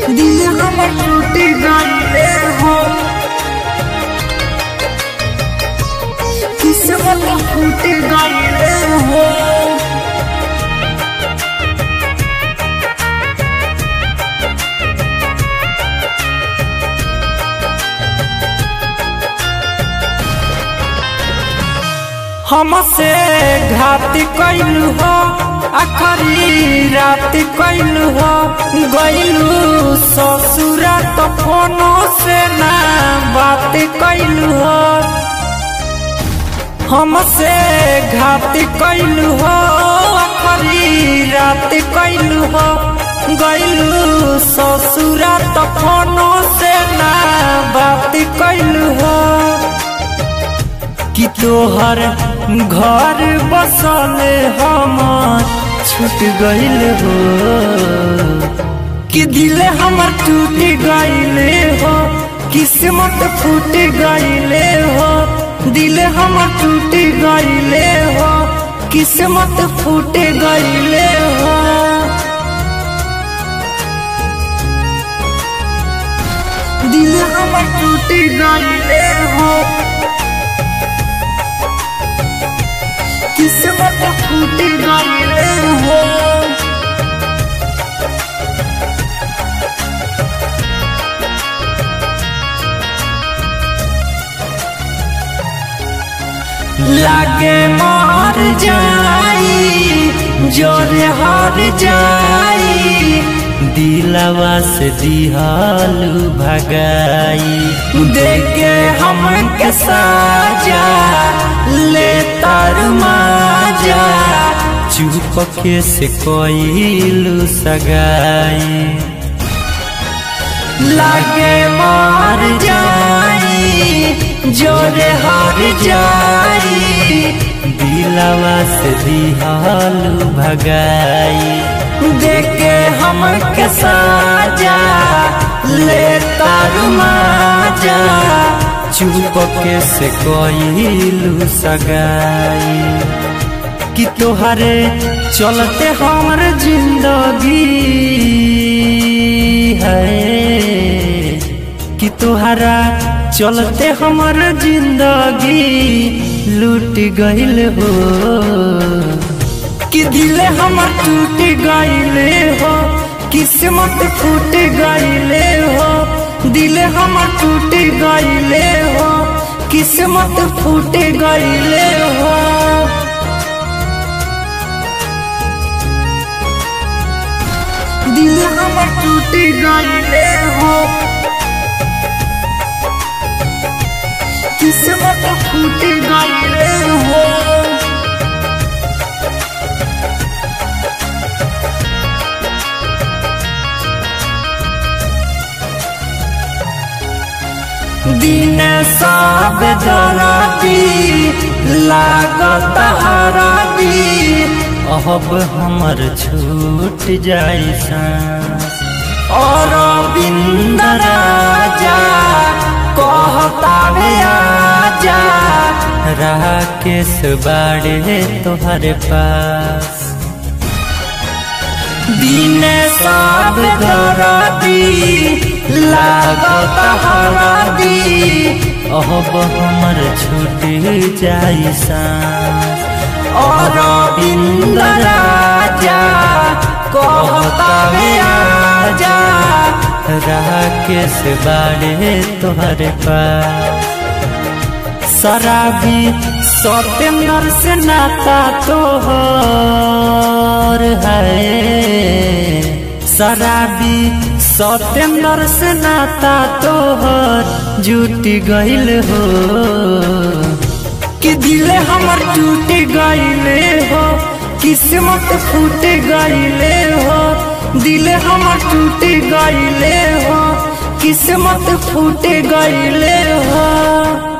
दिल हमर टूट गइले हो किस्मत फूट गइले हो हमसे घात कैलू हो आखरी रात कैलू हो गैलू ससुरा तो फोनो से ना बात कैलू हो हमसे घात कैलू हो आखरी रात कैलू हो गैलू ससुरा तो फोनो से ना बात कैलू हो कि तोहर घर बसल हमर छूट गइल हो कि दिल हमर टूट गइले हो किस्मत फूट गइले हो दिल हमर टूट गइले हो किस्मत फूट गइले हो दिल हमर टूट गइले हो किस्मत फूट गइले हो लागे मार जाई जोरे हार जाई दिलवा से दिहालू भगाई देखे हम के साजा ले तार माजा चुपके से कोइलू सगाई लागे मार जाई जोरे हार जाई दिलवा से दिहालू भगाई देखे हम के साजा ले तारू माजा चुपके से कोइलू सगाई कि तोहरे चलते हमर जिंदगी है कि तोहरा चलते हमर जिंदगी लूट गइल हो कि दिल हमर टूट गइले हो किस्मत फूट गइले हो दिल हमर टूट गइले हो किस्मत फूट गइले हो दिल हमर टूट गइले हो किस्मत फूट गइले हो दिन सब दराती लागत हराती अब हमर छूट जाई सांस और बिंद राजा कहता आजा राकेश बाड़े तोहरे पास दिन सब धराती लागत हरादी अब हमर छूट जाई सांस और बिंद राजा कहता आजा राकेश बाड़े तोहरे पास शराबी सत्येंद्र से नाता तोहर है शराबी सत्येंद्र से नाता तोहर जुट गइल हो कि दिल हमर टूट गइले हो किस्मत फूट गइले हो दिल हमर टूट गइले हो किस्मत फूट गइले हो